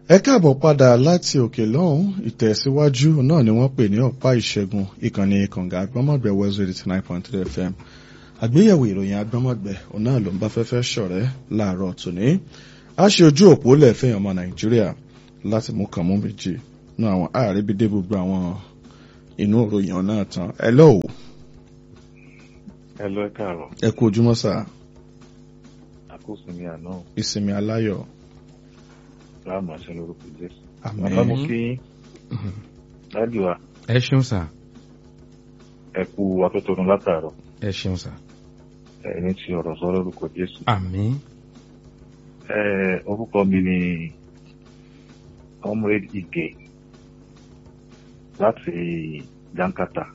ẹ káàbọ̀ padà láti òkè lọ́hùn ìtẹ̀síwájú náà ni wọ́n pè ní ọ̀pá ìṣẹ́gun ìkànnì kànga agbọ́mọ̀gbẹ́ west eighty nine point three fm àgbéyẹ̀wò ìròyìn agbọ́mọ̀gbẹ́ òun náà ló ń bá fẹ́fẹ́ ṣọ̀rẹ́ láàárọ̀ tòní a ṣe ojú òpó lẹ́ẹ̀fẹ́ ọmọ nàìjíríà láti mú kàn mú méjì nú àwọn àríbídé gbogbo àwọn inú ìròyìn náà tán ẹ lọ́wọ́ ẹ lọ ẹ káàárọ̀ ẹ kú ojúmọ́ sà àkóso mi àná ìsinmi aláyọ̀ láàmú àṣẹ lórúkọ jésù àmín bàbá mo kí dájú wa ẹ ṣeun sà ẹ kú atótónu látàárọ̀ ẹ ṣeun sà ẹni tí ọ̀rọ̀ sọ lórúkọ jésù àmín ẹ orúkọ mi ni comrade ige láti jankata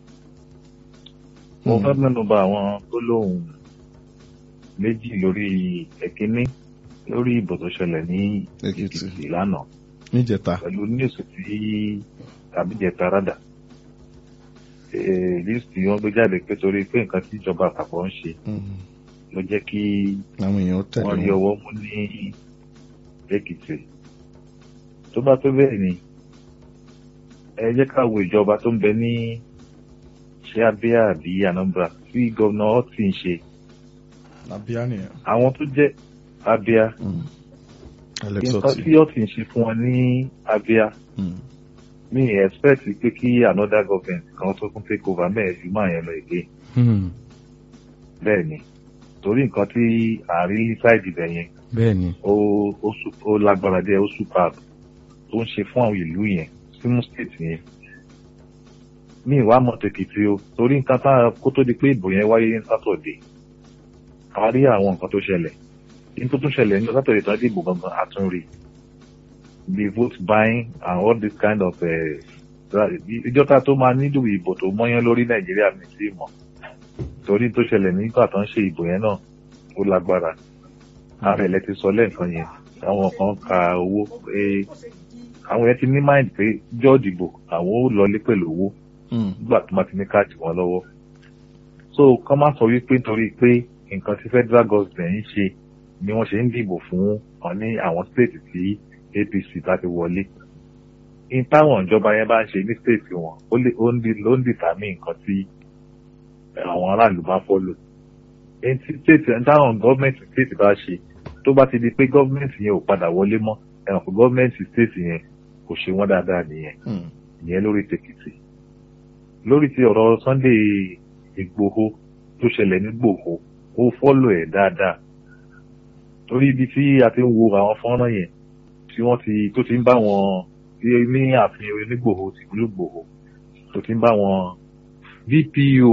mo fẹ́ mẹ́nu bà àwọn gbólóhùn méjì lórí ẹ̀kíní lórí ìbò tó ṣẹlẹ̀ ní Èkìtì. èkìtì lánàá níjẹta pẹ̀lú níwèsì tí àbíjẹta rádà lísìtì wọn gbé jáde pé torí pé nǹkan tí ìjọba àpapọ̀ ń ṣe Mhm. ló jẹ́ kí àwọn èèyàn tẹ̀lé wọ́n rí wọn ọwọ́ mú ní èkìtì tó bá tó bẹ́ẹ̀ ni ẹ jẹ́ ká wo ìjọba tó ń bẹ ní ṣé abíyá àbí anambra tí gómìnà ọtí ń ṣe abíyá nìyẹn àwọn tó jẹ́ abíyá Mhm. Alex nǹkan Otti. tí ọtí ń ṣe fún wọn ní abíyá Mhm. mi expect pé kí another government kan tó tún take over mẹ́ẹ̀ẹ́dù máa yẹn lọ èké Hmm, bẹ́ẹ̀ ni torí nǹkan tí àárín ṣáìdì bẹ̀ yẹn bẹ́ẹ̀ ni ó ó su- ó lágbára díẹ̀ ó superb tó ń ṣe fún àwọn ìlú yẹn símú state yẹn mi ìwà mọ̀ tèkìtì o torí nǹkan tá a kó tó di pé ìbò yẹn wáyé ní sátọ̀dé a rí àwọn nǹkan tó ṣẹlẹ̀ ní tó tún ṣẹlẹ̀ ní sátọ̀dé tó dìbò gangan àtúnrí the vote buying and all this kind of ìjọta tó máa nílò ìbò tó mọ́yán lórí nàìjíríà mi sí mọ̀ torí tó ṣẹlẹ̀ nígbà tó ń ṣe ìbò yẹn náà ó lágbára ààrẹ ilẹ̀ ti sọ lẹ́ẹ̀kan yẹn àwọn kan ka owó pé àwọn yẹn ti ní mind pé jọ́ọ̀dì ìbò àwọn ó lọlé pẹ̀lú owó Mhm. nígbà tó máa ti ní káàdì wọn lọ́wọ́ so kọ́ máa sọ wípé nítorí pé nǹkan tí federal government ń ṣe ni wọ́n ṣe ń dìbò fún wọn ní àwọn state tí apc bá ti wọlé ní táwọn ìjọba yẹn bá ń ṣe ní state wọn ó lè ó ń di ló ń dìtàmí nǹkan tí àwọn aráàlú bá fọ́lò ní tí state ní táwọn gọ́ọ̀mẹ̀ntì state bá ṣe tó bá ti di pé gọ́ọ̀mẹ̀ntì yẹn ò padà wọlé mọ́ ẹ̀rọ pé gọ́ọ̀mẹ̀ntì state yẹn kò ṣe wọ́n dáadáa nìyẹn Mhm. ìyẹn lórí tèkìtì lórí ti ọ̀rọ̀ Sunday Ìgbòho tó ṣẹlẹ̀ ní Ìgbòho ó fọ́lò ẹ̀ dáadáa torí ibi tí a ti ń wo àwọn fọ́nrán yẹn tí wọ́n ti tó ti ń bá wọn tí ní ààfin onígbòho tìlú Ìgbòho tó ti ń bá wọn VPO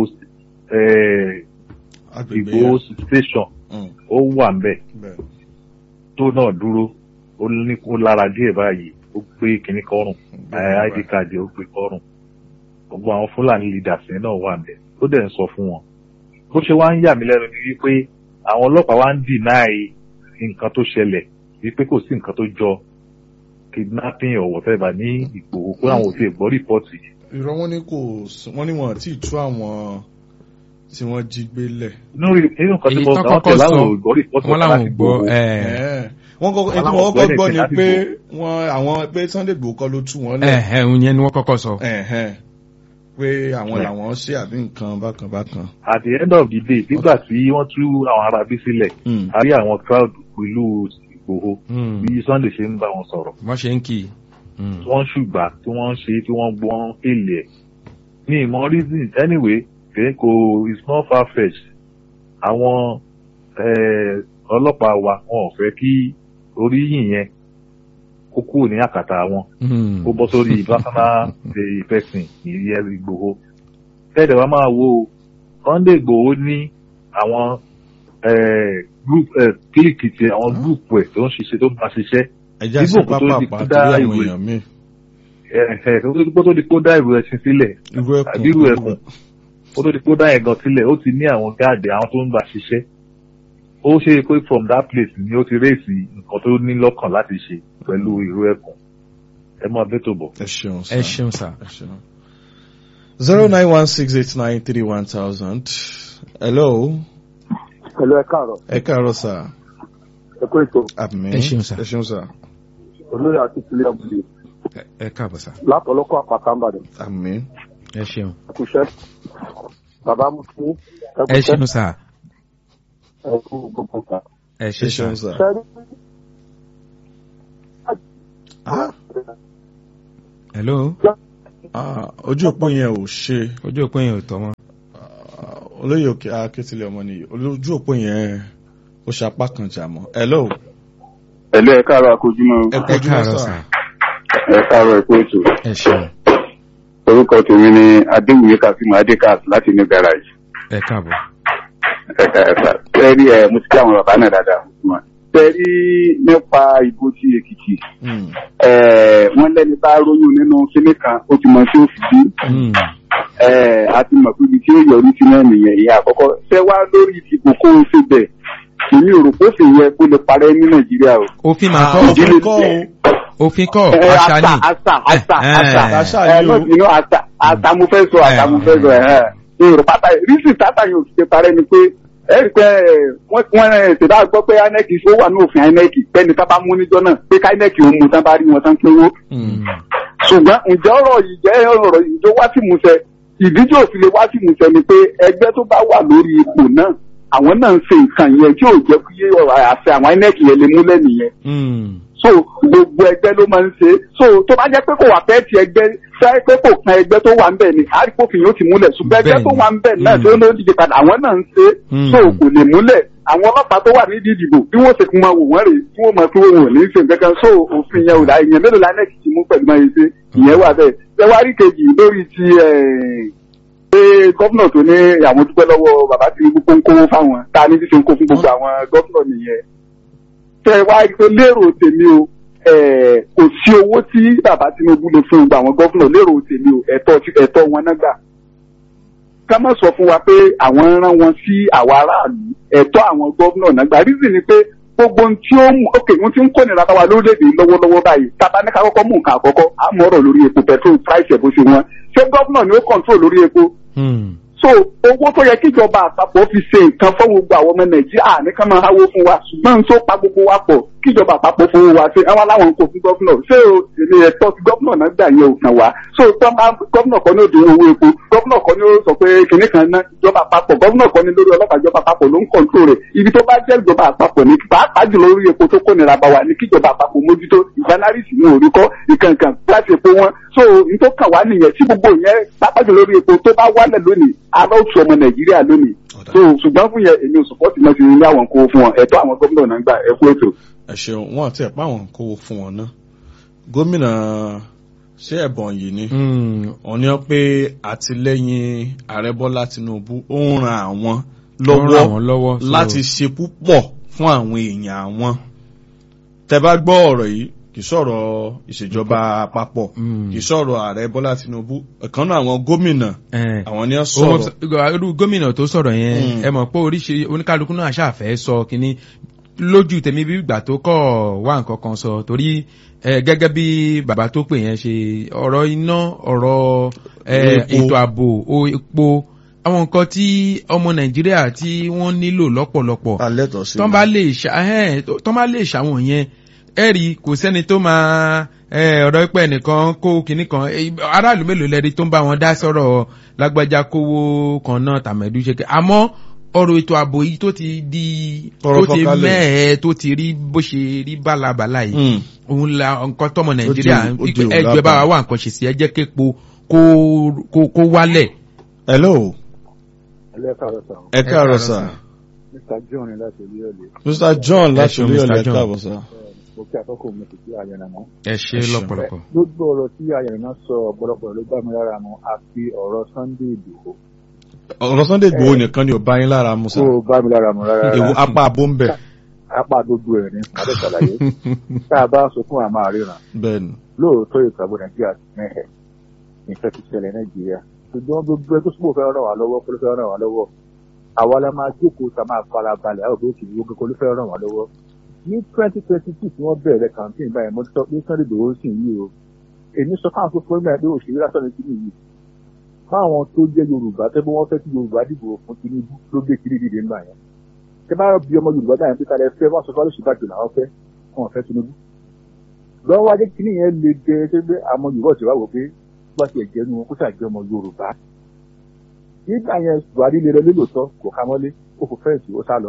eh, agbègbè Ìgbòho yẹn. station Mhm. ó wà ń bẹ̀ bẹ́ẹ̀ tó náà dúró ó ní ó lára díẹ̀ báyìí ó gbé kinní kọrùn Bẹ́ẹ̀ id card ó gbé kọrùn gbogbo àwọn fúlàní leaders yẹn náà wà ńbẹ̀ ó dẹ̀ ń sọ fún wọn bó ṣe wá ń yà mí lẹ́nu ni wípé àwọn ọlọ́pàá wá ń deny nǹkan tó ṣẹlẹ̀ wípé kò sí nǹkan tó jọ kidnapping or whatever ní Ìgbòho pé àwọn ò tiẹ̀ gbọ́ rìpọ́ọ̀tì irọ́ wọn ní kò sí- wọ́n ní wọn àti tú àwọn tí wọ́n jí gbé lẹ̀. nínú nínú nǹkan tí èyí mo tó sọ àwọn kọ́kọ́ tẹ̀lé sọ àwọn ò gbọ́ rìpọ́ọ̀tì wọn làwọn ò gbọ́ ẹ Ẹ̀ẹ́. wọ́n kọ́kọ́ Wọ́n ètò láwọn wọn gbọ́ kọ́ gbọ́ ni ẹnìkan pé láti wọ́n àwọn pé Sunday Igboho kọ́ ló tú wọn ẹ lẹ̀. ẹ òun yẹn ni wọ́n kọ́kọ́ sọ Ẹ̀hẹ́n. pé àwọn Ẹ̀. làwọn ṣe àbí nǹkan bákan bákan. at the end of the day nígbà tí wọ́n tú àwọn arábí sílẹ̀ Mm. a rí àwọn crowd pẹ̀lú Ìgbòho Hmm, bí Sunday ṣe ń bá wọn sọ̀rọ̀ wọ́n ṣe ń kì í Hmm, tí wọ́n ṣùgbà tí wọ́n ń ṣe tí wọ́n gbọ́n èlé ẹ̀. ní ìmọ̀ reason anyway kìí kò it's not far fetched àwọn eh, ọlọ́pàá wa wọn ò fẹ́ kí oríyìn yẹn kó kúrò ní àkàtà wọn hmm. kó bọ́ sórí personal eh, person ìyẹn Ìgbòho. tẹ́lẹ̀ wá máa wo Sunday Ìgbòho ní àwọn eh, group eh, kílìkì ti àwọn group ẹ̀ tó ń ṣiṣẹ́ tó ń bá ṣiṣẹ́ ẹja Nígbà sí kó tó di pápá kó torí dá àwọn ìwé. èèyàn míì. ẹ̀ẹ́ tó tó di kó dá ìrù ẹṣin sílẹ̀ irú ẹkùn àbí irú ẹkùn ó tó di kó dá ẹ̀gàn sílẹ̀ ó ti ní àwọn gáàdì àwọn tó ń bá ṣiṣẹ́ ó ṣe é pé from that place ni ó ti réèsì nǹkan tó ní lọ́kàn láti ṣe pẹ̀lú irú ẹkùn ẹ máa bẹ́ tó bọ̀. ẹ ṣeun ẹ sá. ṣeun sà ẹ ṣeun. zero nine one six eight nine three one thousand. hello. pẹ̀lú ẹ káàárọ̀ ẹ káàárọ̀ sá. ẹ kó ètò àmín Ẹ ṣeun sà. ẹ ṣeun sá. olóyè akíntúlẹ̀ ọ̀gbìn Ẹ- ẹ káàbọ̀ sà. látọ̀lọ́kọ̀ àpàtà ńbàdàn àmín ẹ ṣeun. ẹkúṣẹ́ bàbá mú fún ẹ ṣeun sà. ẹkú gbogbo kan. ẹ ṣe ẹ sà. ṣeun sà. sẹ́rí Ah, hello. ah, ojú òpó yẹn ò ṣe ojú òpin yẹn ò tọ́ mọ́. Ah, olóyè òkè akétílẹ̀ ọmọ nìyí ojú òpó yẹn ó ṣe apá kan jà mọ́ hello ẹ̀lú ẹ̀ káàárọ̀ akójúmọ́ ẹ ẹ kojú káàárọ̀ mọ́ sà. sà ẹ̀ káàárọ̀ ẹ̀kú ètò ẹ ṣeun. orúkọ tèmi ni adéwìyé kasimu adékas láti ní garage ẹ káàbọ̀. ẹ̀ka ẹ̀ka sẹ́rí ẹ̀ mo ti kí àwọn bàbá náà dáadáa sẹ́rí nípa ìbò ti èkìtì Hmm, ẹ̀ wọ́n lẹ́ni bá róyún nínú kíní kan ó ti mọ sí òfìdí Hmm. ẹ̀ a ti mọ̀ pé ibi tí ó yọrí sí náà nìyẹn ìyẹn àkọ́kọ́ ṣé wá lórí ìdìbò kó o ṣe bẹ̀ èmi ò rò pé ó sì yẹ kó lè parẹ́ ní nàìjíríà o. òfin máa Ah, kọ́ òfin ìdílé kọ́ o òfin kọ́ ẹ àṣà ni. àṣà àṣà Eh, àṣà eh. Àṣà ẹ ni o. náà inú àṣà àṣà mo fẹ́ sọ àṣà mo fẹ́ sọ ẹ̀ ẹ̀ èrò pátá rísì tátà yóò fi parẹ́ ni pé ẹ rí i pé ẹ, wọ́n wọ́n ẹ̀ tẹ̀dá gbọ́ pé inec ó wà ní òfin inec pẹ́ni tá bá mú níjọ́ náà pé ká inec ó mú tán bá rí wọn tán pé wó Hmm, ṣùgbọ́n ǹjẹ́ ọ̀rọ̀ yìí jẹ́ ọ̀rọ̀ yìí tó wá sí ìmúṣẹ ìdíje òfin lè wá sí ìmúṣẹ ni pé ẹgbẹ́ tó bá wà lórí ipò náà àwọn náà ń ṣe nǹkan yẹn tí ò jẹ́ kí ọ̀rọ̀ àṣẹ àwọn inec yẹn lè múlẹ̀ nìyẹn Hmm. so gbogbo ẹgbẹ́ ló máa ń ṣe so tó bá jẹ́ pé kò wà fẹ́ẹ́ ti ẹgbẹ́ fẹ́ pé kò kan ẹgbẹ́ tó wà ń bẹ̀ ni àríkòfin yóò ti múlẹ̀ ṣùgbọ́n ẹgbẹ́ tó Bẹ́ẹ̀ni. wà ń bẹ̀ náà Mm. tó ló díje padà àwọn náà ń ṣe Mm. so kò lè múlẹ̀ àwọn ọlọ́pàá tó wà nídìí ìdìbò bí wọ́n ṣe kún máa wò wọ́n rè tí wọ́n máa fi wọ́n wò ní í ṣe nǹkan kan so òfin yẹn ò dá ìyẹn mélòó la nẹ́ẹ̀kì ti mú pẹ̀lú máa ṣe ìyẹn wà bẹ́ẹ̀ ṣẹ́wárí kejì lórí ti ẹ̀, pé gómìnà tó ní àwọn dúpẹ́ lọ́wọ́ bàbá Tinubu kó ń kówó fáwọn tá a ní bí ṣe ń kó fún gbogbo àwọn gómìnà nìyẹn tẹ wá rí pé lérò tèmi o eh, kò sí owó tí bàbá Tinubu lè fún gbogbo àwọn gómìnà lérò tèmi o ẹ̀tọ́ tí- ẹ̀tọ́ wọn náà gbà ká má sọ fún wa pé àwọn rán wọn sí àwa aráàlú ẹ̀tọ́ àwọn gómìnà náà gbà rízì ni pé gbogbo ohun tí ó mú ok ohun tí ń kó nira bá wa lórílẹ̀‐èdè lọ́wọ́lọ́wọ́ báyìí tábà ní ká kọ́kọ́ mú nǹkan àkọ́kọ́ á mú ọ̀rọ̀ lórí epo petrol price ẹ̀ bó ṣe wọ́n ṣé gómìnà ni ó control lórí epo Hmm. so owó tó yẹ kíjọba àpapọ̀ fi ṣe nǹkan fún gbogbo àwọn ọmọ nàìjíríà ní ká máa háwó fún wa ṣùgbọ́n tó pa gbogbo wa pọ̀ kíjọba àpapọ̀ fowó wa ṣe àwọn aláwọn kò fún gọ́fúnà ṣé o èmi ẹ̀tọ́ ti gọ́fúnà náà gbà yẹn ò kàn wá so tó máa gọ́fúnà kan ní òdò owó epo gọ́fúnà kan ní ó sọ pé kinní kan ná ìjọba àpapọ̀ gọ́fúnà kan ní lórí ọlọ́pàá ìjọba àpapọ̀ ló ń kọ̀ǹtró rẹ̀ ibi tó bá jẹ́ ìjọba àpapọ̀ ní pàápàá jùlọ lórí epo tó kó nira bá wa ní kíjọba àpapọ̀ mójútó ìfanárìsì ní òríkọ́ ìkànkàn láti epo wọn so n tó kàn wá nìyẹn tí gbogbo yẹn pàápàá jùlọ lórí epo tó bá wálẹ̀ lónìí aláwùsọ ọmọ nàìjíríà lónìí Ọ̀dà. so ṣùgbọ́n fún yẹn èmi ò sọpọ́tì náà ti ní àwọn kó fún wọn ẹ̀tọ́ àwọn gómìnà náà ń gbà ẹ kú ètò. ẹ ṣeun wọn àti ẹ̀pá àwọn kówó fún wọn náà gómìnà ṣé ẹ̀bọ̀n yìí ni Hmm. wọ́n ní pé àtìlẹ́yìn ààrẹ bọ́lá tinubu ó ń ran àwọn Ó ń ràn wọ́n lọ́wọ́ lọ́wọ́. so- láti ṣe púpọ̀ fún àwọn èèyàn àwọn tẹ́ bá gbọ́ ọ̀rọ̀ yìí kì í sọ̀rọ̀ ìṣèjọba àpapọ̀ Hmm. kì í sọ̀rọ̀ ààrẹ bọ́lá tinubu ọ̀kan náà àwọn gómìnà Eh. àwọn ni wọ́n Ó sọ̀rọ̀ mọ̀- irú gómìnà tó sọ̀rọ̀ yẹn Mm. ẹ mọ̀ pé oríṣi oníkálukú náà ṣàfẹ́ sọ kínní lójú tèmi bí ìgbà tó kọ̀ wá nǹkan kan sọ torí ẹ, gẹ́gẹ́ bí bàbá tó pè yẹn ṣe ọ̀rọ̀ iná ọ̀rọ̀ ẹ, Epo. ètò ààbò o epo àwọn nǹkan tí ọmọ nàìjíríà tí wọ́n nílò lọ́pọ̀lọpọ̀ alẹ́ tọ̀ sí tọ́n bá lè ṣà ẹ̀hẹ́n, tó- tọ́n bá lè ṣàwọn yẹn ẹ rí kò sẹ́ni tó máa ẹ, ọ̀rọ̀ pẹ́ nìkan kó kinní kan ẹ, aráàlú mélòó lẹ́rí tó ń bá wọn dá sọ̀rọ̀ lágbájá kówó kan náà tàmẹ̀dú ṣe kẹ́ àmọ́ ọ̀rọ̀ ètò ààbò yìí tó ti di Tọrọ tó ti fọ́kálẹ̀. mẹ́ẹ̀ẹ́ tó ti rí bó ṣe rí bálabàlà yìí Mm. òun la nǹkan tọmọ nàìjíríà ó di òun ẹgbẹ́ bá wa lábàá. wà nǹkan ṣe sí ẹ jẹ́ képo kó kó- kó wálẹ̀. hello ẹlẹ́kàrọ̀ sàn ẹ káàárọ̀ sà mr john láti orí ọ̀lẹ́ mr john láti ṣeun, orí Mr. ọ̀lẹ́ John. káàbọ̀ sà mo kí akọ́kọ́ mi kò sí àyẹ̀nà mọ́. ẹ ṣe Ẹ ṣeun. lọ́pọ̀lọpọ̀. lójú ọ̀rọ̀ tí àyẹ̀nà sọ ọ̀pọ̀lọpọ̀ ló bá mi lára mu àfi ọ̀rọ̀ sunday ìdòwò ọ̀rọ̀ sunday gbòó nìkan ni ò bá yín lára mu sà kó o bá mi lára mu rárá èwo apá abó ń bẹ̀ apá gbogbo ẹ̀ ní adé ṣàlàyé tá a bá sọ fún àmà àríran bẹ́ẹ̀ ni lóòótọ́ ètò ààbò nàìjíríà ti mẹ́hẹ̀ nǹkan ti ṣẹlẹ̀ nàìjíríà ṣùgbọ́n gbogbo ẹ tó súnmọ́ fẹ́ ràn wá lọ́wọ́ kó ló fẹ́ ràn wá lọ́wọ́ àwa la máa jókòó tá a máa fara balẹ̀ àwọn òbí òkè gbogbo kó ló fẹ́ ràn wá lọ́wọ́ ní twenty twenty two tí wọ́n bẹ̀rẹ̀ campaign báyìí mo sọ pé sunday dòwó sì yí o èmi sọ fáwọn tó fún mi pé òṣèré lásán ni kíni yìí fáwọn tó jẹ́ yorùbá tẹ́ bí wọ́n fẹ́ kí yorùbá dìbò fún tinubu ló gbé kiri dìde ńgbà yẹn tẹ́ bá bí ọmọ yorùbá dáhùn pé kálẹ̀ fẹ́ wọ́n sọ fún alóṣèlú bàjọ́ làwọn fẹ́ wọn fẹ́ tinubu lọ́wọ́ wájú kìíní yẹn le jẹ ṣé pé àmọ́ yorùbá ti wá wò pé bá ti ẹ̀jẹ̀ nu wọn kó ṣàjẹ́ ọmọ yorùbá nígbà yẹn buhari lè lọ lélòótọ́ kò ká mọ́lé ó kò fẹ́ǹsì ó sá lọ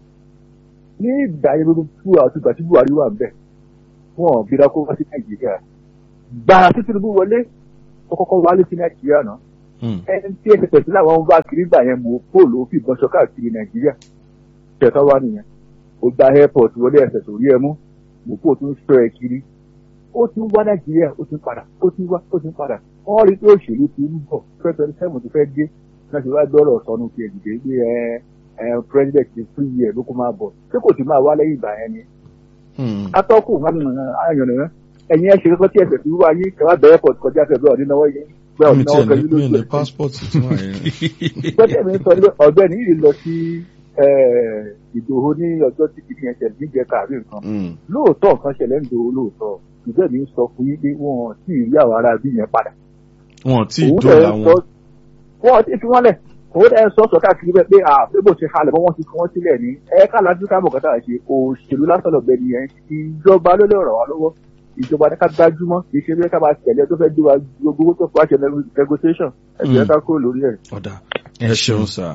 ní ìgbà yẹn ló tú àti ìgbà tí buhari wà ń bẹ̀ wọn ò bí dákó wá sí nàìjíríà gbàrà tí tinubu wọlé ó kọ́kọ́ wálé sí nàìjíríà náà ẹni tí ẹsẹ̀ pẹ̀sí làwọn bá kiri gbà yẹn mú póòlù ó fi ìbọn ṣọ káàkiri nàìjíríà tẹ̀tọ́ wá nìyẹn ó gba airport wọlé ẹsẹ̀ sórí ẹ mú mú póòlù tó ń sọ ẹ kiri ó ti ń wá nàìjíríà ó ti ń padà ó ti ń wá ó ti ń padà wọ́n rí pé òṣèlú ti ń bọ̀ twenty twenty seven ti fẹ́ dé náà ṣe wá gbọ́rọ̀ sọnù ti ẹ̀dìdè pé ẹ ẹ president ti fún yìí ẹ̀ ló kó máa bọ̀ ṣé kò sì máa wá lẹ́yìn ìgbà yẹn ni atọ́kùn ayọ̀nà ẹ̀yin ẹ̀ ṣe kọ́kọ́ tí ẹsẹ̀ fi wá yín kẹwàá bẹ̀rẹ̀ pọ̀ kọjá fẹ́ bẹ́ẹ̀ ọ̀dínnáwó yín bẹ́ẹ̀ mi ọ̀dínnáwó tiẹ̀ pẹ̀lú ní mi lójú ní passport tí wọ́n yẹn. gbọ́dọ̀ mi sọ ní ọ̀gbẹ́ni yìí lọ sí ìdòho ní ọjọ́ tí kìíní yẹn ṣẹlẹ̀ níjẹ káàrí nǹkan lóòótọ́ nǹkan ṣẹlẹ̀ ń dòho lóòótọ́ ìgbẹ́ mi sọ fún yín pé wọ́n ti rí àwọn ará bí yẹn padà. wọn tí ì Òun dóòlà dẹ̀ ń sọ- wọn. wọ́n ti fi wọ́n lẹ̀ òun dẹ̀ ń sọ sọ káàkiri bẹ́ẹ̀ pé àbí bó ṣe halẹ̀ mọ́ wọ́n ti fi wọ́n sílẹ̀ ní ẹ̀ka láti ká mọ̀kátà ṣe òṣèlú lásán lọ́gbẹ́ nìyẹn ìjọba ló lè ràn wá lọ́wọ́ ìjọba ní ká gbájúmọ́ kì í ṣe bí ká máa tẹ̀lé tó fẹ́ gbé wa gbogbo tó fọ́ àṣẹ negotiation ẹ̀jẹ̀ ká kúrò lórí ẹ̀. ọ̀dà ẹ ṣeun sà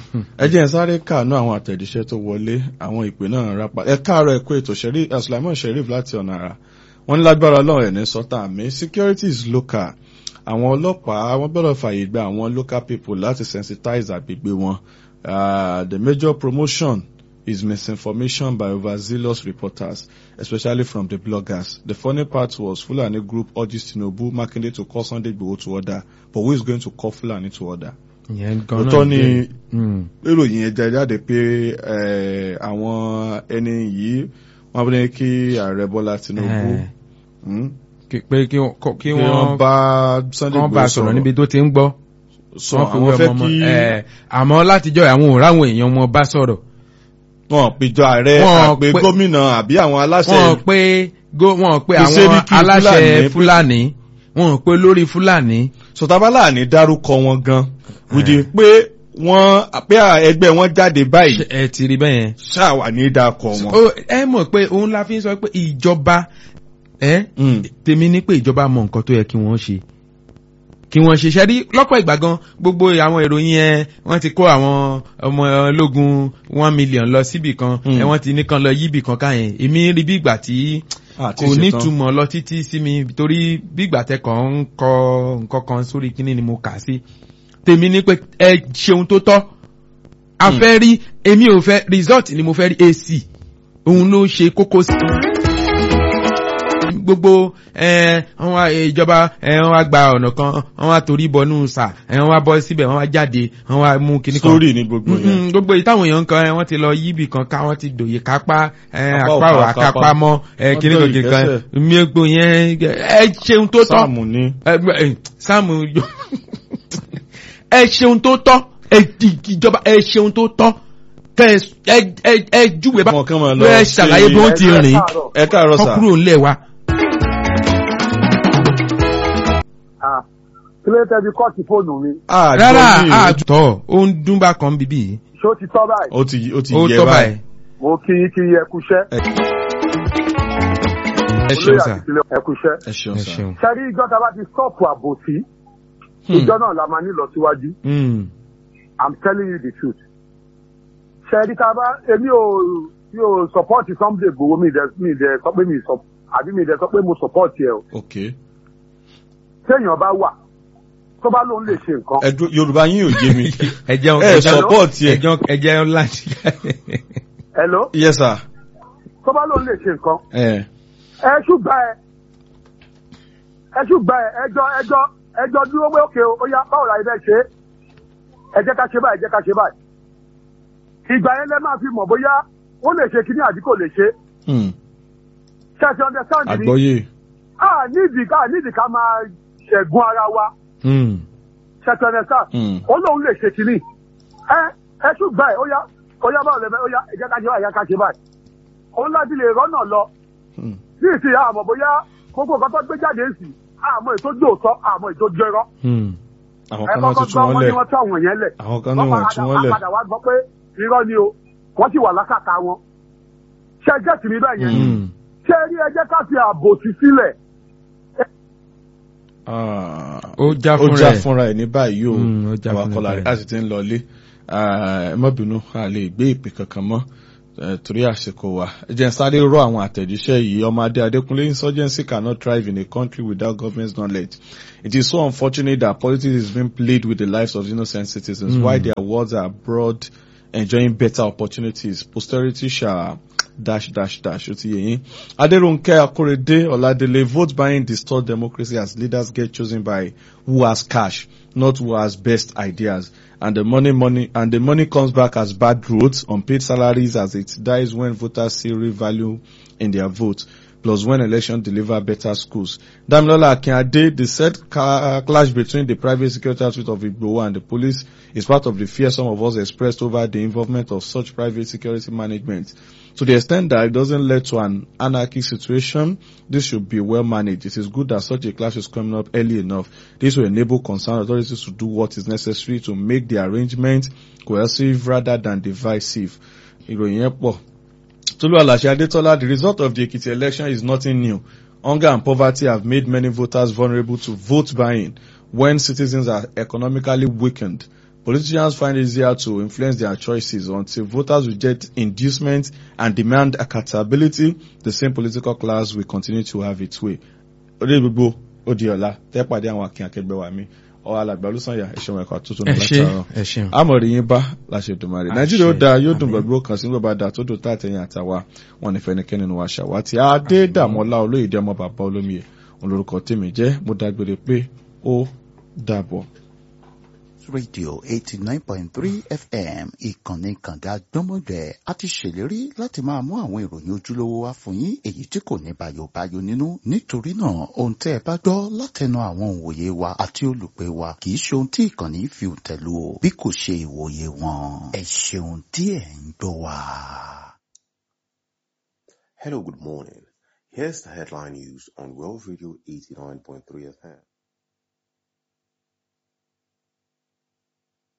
ẹ jẹ́ ẹ sáré kàánú àwọn àtẹ̀jíṣẹ́ tó wọlé àwọn ìpè náà rápa ẹ káàárọ̀ ẹ̀kọ́ ètò Sheri- eh, Sulaiman Sheriff láti ọ̀nà àrà wọ́n ní lágbára ọlọ́run ẹ̀ ní sọ́tà àmì security is local àwọn ọlọ́pàá wọ́n gbọ́dọ̀ fààyè gba àwọn local people láti sensitize àgbègbè wọn Ah, the major promotion is misinformation by overzealous reporters, especially from the bloggers. The funny part was Fulani group urges Tinubu Makinde to call Sunday Igboho to order, but who is going to call Fulani to order? ìyẹn gan-an Òótọ́ ni jẹ́- Mm. ìròyìn yẹn jẹ jáde pé eh, àwọn ẹni yìí wọ́n bí ní kí ààrẹ Bọ́lá Tinubu Eh, hmm, kí- pé kí wọ́n kọ́- kí kí wọ́n wọ́n bá Sunday kán bá a Igboho sọ̀rọ̀ níbi tó ti ń gbọ́. sọ Wọ́n fi àwọn wé fẹ́ ọmọ kí ọmọ- eh, àmọ́ látijọ́ àwọn ò ráwọn èèyàn wọn bá sọ̀rọ̀. wọ́n péjọ ààrẹ Wọ́n àpè pé- gómìnà àbí àwọn aláṣẹ wọ́n pé go- wọ́n pé Kì í ṣe àwọn ní kí aláṣẹ Fúlàní- Fúlàní wọ́n pé lórí Fúlàní. sọtabálà ní dárúkọ wọn gan wìdí pé wọ́n pé ẹgbẹ́ wọn jáde báyìí Ṣé ẹ ti rí bẹ́ẹ̀ yẹn. ṣáà ní dákọ wọn. Ó- ẹ mọ̀ pé òun la fi ń sọ pé ìjọba ẹ Mm. tèmi ní pé ìjọba mọ nǹkan tó yẹ kí wọ́n ṣe kí wọ́n ṣe ṣẹ́rí lọ́pọ̀ ìgbà gan gbogbo àwọn ìròyìn ẹ wọ́n ti kó àwọn ọmọ ológun one million lọ síbì kan Mm. ẹ wọ́n ti nìkan lọ yíbì kan káyẹn èmi rí bí ìgbà tí Àti kò ṣetán. nítumọ̀ lọ títí sí mi torí bí ìgbà tẹ kàn ń kọ nǹkan kan sórí kíní ni mo kà sí tèmi ní pé ẹ ṣeun tó tọ́ a Mm. fẹ́ rí èmi ò fẹ́ result ni mo fẹ́ rí AC òun ló ṣe kókó sí gbogbo ẹ wọn wá ìjọba ẹ wọn wá gba ọ̀nà kan wọn wá torí bọnú sà ẹ wọn wá bọ́ síbẹ̀ wọn wá jáde wọn wá mú kinní kan sórí ní gbogbo Mm, yẹn. mm, gbogbo èyí táwọn èèyàn ń kan ẹ wọ́n ti lọ yíbì kan ká wọ́n ti dòye kápá ẹ Apá apá ò ò ká àkápá kápá. mọ́ ẹ Wọ́n kinní kan dọ̀yìn kinní kan kẹ́sẹ̀. mi gbò yẹn ẹ ṣeun tó tọ́ sáàmù ní. ẹ ẹ, sáàmù yọ- ẹ ṣeun tó tọ́ ẹ di ìjọba ẹ ṣeun tó tọ́ kẹ ẹ ẹ ẹ júwe bá Wọn kàn máa lọ ẹ sí- ṣàlàyé bí wọ́n ti Ẹ rìn káàárọ̀. ẹ káàárọ̀ kọ́ sà. kúrò ńlẹ̀ wa. Ah, kí ló tẹ́ bí kọ́ọ̀tì fóònù mi Ah, rárá gbọ́ ní- àtọ̀ ó ń dún bá kan bíbí yìí ṣé ó ti tọ́ báyìí ó ti ó ti ó yẹ tọ́ báyìí. báyìí mo kí yín kí yín ẹ kúṣẹ́ ẹ ṣeun olóyè sà àti ìpínlẹ̀ ẹ kúṣẹ́. ẹ ṣeun ẹ sà. ṣeun. sẹ́rí ìjọ tá a bá ti stọ́ọ̀pù àbòsí ìjọ náà la máa ní lọ síwájú Mm. i'm telling you the truth. sẹ́rí tá a bá èmi ò mi ò support Sunday Igboho mi dẹ̀ mi dẹ̀ sọ pé mi sọ àbí mi dẹ̀ sọ pé mo support ẹ o ok téèyàn bá wà tó bá lóun lè ṣe nǹkan ẹ dúró Yorùbá yín ò yé mi. ẹ jẹun ẹ support ẹ. ẹ jẹun ẹ jẹun láti. hello yes sir. tó bá lóun lè ṣe nǹkan ẹ ẹ ṣùgbọ́n ẹ ẹ ṣùgbọ́n ẹ ẹjọ́ ẹjọ́ ẹjọ́ dúró pé òkè ó yá báwo la ibẹ̀ ṣe é ẹ jẹ́ ká ṣe báyìí ẹ jẹ́ ká ṣe báyìí ìgbà yẹn lẹ máa fi mọ̀ bóyá ó lè ṣe kíní àbí kò lè ṣe hmm, ṣẹ́ẹ̀ṣì understand ni àgbọ́yé. a nídìí ká nídìí ká máa ṣẹ̀gún ara wa Mm. ṣẹ́ẹ̀ṣì understand Hmm. ó lóun lè ṣe kíní ẹ ẹ ṣùgbọ́n ẹ ó yá ó yá báwo lẹ fẹ́ ó yá ẹ jẹ́ ká ṣe báyìí ẹ jẹ́ ká ṣe báyìí òun láti lè rọ́nà lọ Hmm. ní ìsìn àmọ́ bóyá gbogbo nǹkan tó gbé jáde ń sìn àmọ́ ètò jòótọ́ àmọ́ ètò jẹrọ. Mm. àwọn ẹ kan náà ti kọ́kọ́ tú gbọ́ wọn wọn lẹ̀ ni wọ́n tú àwọn yẹn lẹ̀. àwọn kan náà wọ́n tú wọn lẹ̀. padà wá gbọ́ pé irọ́ ni o wọ́n sì wà lákàtà wọn. ṣé ẹ gẹ́tì mi bẹ́ẹ̀ yẹn Mm. ṣé rí ẹ jẹ́ ká fi àbòsí sílẹ̀ Ah, Ó já ó fúnra já ẹ̀. fúnra ẹ̀ ní báyìí o Mm, ó já àwọn fúnra akọlà ẹ̀. rẹ̀ a sì ti ń lọlé Ah, ẹ má bínú a lè gbé ìpè kankan mọ́ eh, torí àsìkò wa ẹ jẹ́ n sáré rọ àwọn àtẹ̀jíṣẹ́ yìí ọmọ adé adékúnlé insurgency cannot thrive in a country without government's knowledge it is so unfortunate that politics is being played with the lives of innocent citizens Mm. while their words are abroad enjoying better opportunities posterity shall dash dash dash ó ti yé yín adéròǹkẹ́ akórèdé ọ̀làdélé vote buying distort democracy as leaders get chosen by who has cash not who has best ideas and the money money and the money comes back as bad roads unpaid salaries as it dies when voters see real value in their vote plus when election deliver better schools. Damilola Akinade, the said ca- clash between the private security outfit of Igboho and the police is part of the fear some of us expressed over the involvement of such private security management. To the extent that it doesn't lead to an anarchic situation, this should be well managed. It is good that such a clash is coming up early enough. This will enable concerned authorities to do what is necessary to make the arrangement cohesive rather than divisive. Ìròyìn yẹn pọ̀. Tolu Alashe Adetola, the result of the Ekiti election is nothing new. Hunger and poverty have made many voters vulnerable to vote buying when citizens are economically weakened. Politicians find it easier to influence their choices until voters reject inducement and demand accountability. The same political class will continue to have its way. Orí gbogbo ó di ọ̀la tẹ́ pàdé àwọn akin akẹgbẹ́ wa mi. Ọ̀ alàgbà olùsànyà ẹ̀ṣẹ̀ wọn ẹ̀kọ́ àtúntò ẹ náà ṣe látàárọ̀ ẹ ṣeun. amọ̀rì yín bá láṣẹ dùmarè Àṣẹ. nàìjíríà ó dáa yóò dùn Àmín. gbàgbó kan sí gbọ́dọ̀ dáa tó dùn tá àtẹ̀yìn àtàwa wọn ní fẹnikẹ́ni nínú wa ṣàwátì adédàmọ́lá olóyèdè ọmọ bàbá olómiyè òun lorúkọ tèmi jẹ́ mo dágbére pé ó dàbọ̀. rédíò eighty nine point three fm ìkànnì kànga gbọ́mọgbẹ́ a ti ṣèlérí láti máa mú àwọn ìròyìn ojúlówó wá fún yín èyí tí kò ní bàyòbáyò nínú nítorí náà ohun tẹ́ ẹ bá gbọ́ látẹnu àwọn òǹwòye wa àti olùpẹ̀ wa kì í ṣe ohun tí ìkànnì fi tẹ̀lú o bí kò ṣe ìwòye wọn ẹ ṣeun tí ẹ̀ ń gbọ́ wa. Hello, good morning. Here's the headline news on World Radio 89.3 FM.